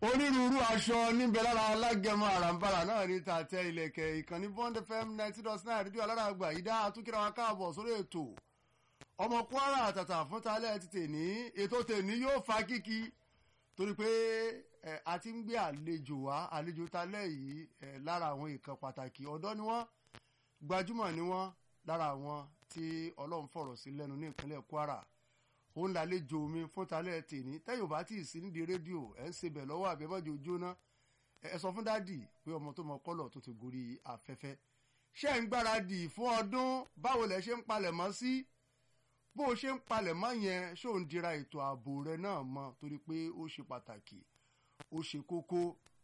onírúurú aṣọ níbẹ̀ lára alágẹmọ àràǹbarà náà ní tàtẹ ilẹ̀kẹ̀ ìkànnì bond fm ninety dot nine rédíò alárààgbà yìí dá àtúnkìrà wa káàbọ̀ sórí ètò ọmọ kwara àtàtà fún talẹ́ ti tèní ètò tèní yóò fa kíkí torí pé ẹ a ti ń gbé àlejò wá àlejò talẹ́ yìí ẹ lára àwọn ìkan pàtàkì ọ̀dọ́ ni wọ́n gbajúmọ̀ ni wọ́n lára àwọn tí ọlọ́run fọ̀rọ̀ sí lẹ́nu ní ìpínlẹ̀ kwara òun làlejò mi fún talẹ́ tèní tẹ́yìn ò bá tí ì sí nídìí rédíò ẹ̀ ń sebẹ̀ lọ́wọ́ àbẹ́mọ́jọ jóná ẹ sọ fún dádì pé ọmọ tó mọ kọ́lọ̀ tó ti gorí afẹ́fẹ́ ṣé ń gbáradì fún ọdún báwo lẹ ṣe ń palẹ̀ mọ́ sí bó o ṣe ń palẹ̀ mọ́ yẹn ṣó ń dira ètò ààbò rẹ náà mọ́ torí pé ó ṣe pàtàkì ó ṣe kókó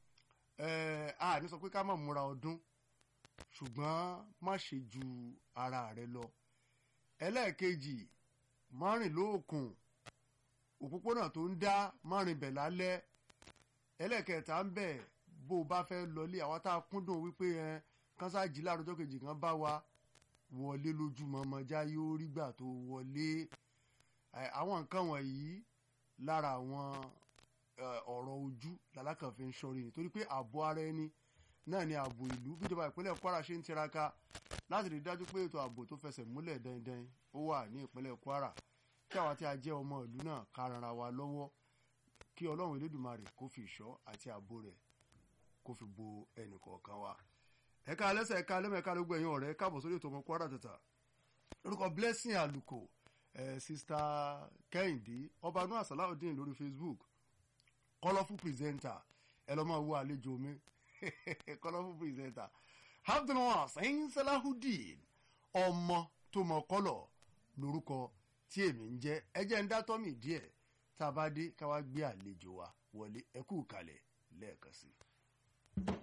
ẹ̀ a ní sọ pé ká má múra ọdún ṣùgbọ́n má ṣe ju ara rẹ lọ ẹlẹ́ẹ̀kejì márìn lóòkùn òpópónà tó ń dá márìn bẹ̀ lálẹ́ ẹlẹ́ẹ̀kẹta ń bẹ̀ bó o bá fẹ́ lọlé àwọn tá a kúndùn wípé ẹ kánsáàjì láàrújọ́ kejì kan bá wa wọlé lójúmọmọjá yóò rí gbà tó wọlé àwọn nǹkan wọ̀nyí lára àwọn ọ̀rọ̀ ojú làlákànfẹ́ ń ṣọ́rí ni torí pé ààbò ara ẹni náà ni ààbò ìlú bíjọba ìpínlẹ̀ Kwara ṣe ń tiraka láti rí dájú pé ètò ààbò tó fẹsẹ̀ múlẹ̀ dandan ó wà ní ìpínlẹ̀ Kwara kí àwa tí a jẹ́ ọmọ ìlú náà ká ranra wa lọ́wọ́ kí Ọlọ́run Elédùmarè kó fi ìṣọ́ àti ààbò rẹ̀ kó fi bo ẹnìkọ̀ọ̀kan wa ẹ̀ka alẹ́sẹ̀ ẹ̀ka alẹ́mọ̀ ẹ̀ka lógún ẹ̀yìn ọ̀rẹ́ káàbọ̀ sórí ètò ọmọ Kwara Tata lórúkọ Blessing Aluko ẹ̀ sista Kẹ́hìndé ọba nua Salaudeen lórí Facebook colourful presenter ẹ lọ́ máa wo àlejò mi colourful presenter abdulwas ẹ̀yin Salaudeen ọmọ tó mọ kọ́lọ̀ lórúkọ tí èmi ń jẹ́ ẹ jẹ́ ń dá tọ́mì díẹ̀ tá a bá dé ká wá gbé àlejò wa wọlé ẹ kú kalẹ̀ lẹ́ẹ̀kan sí i.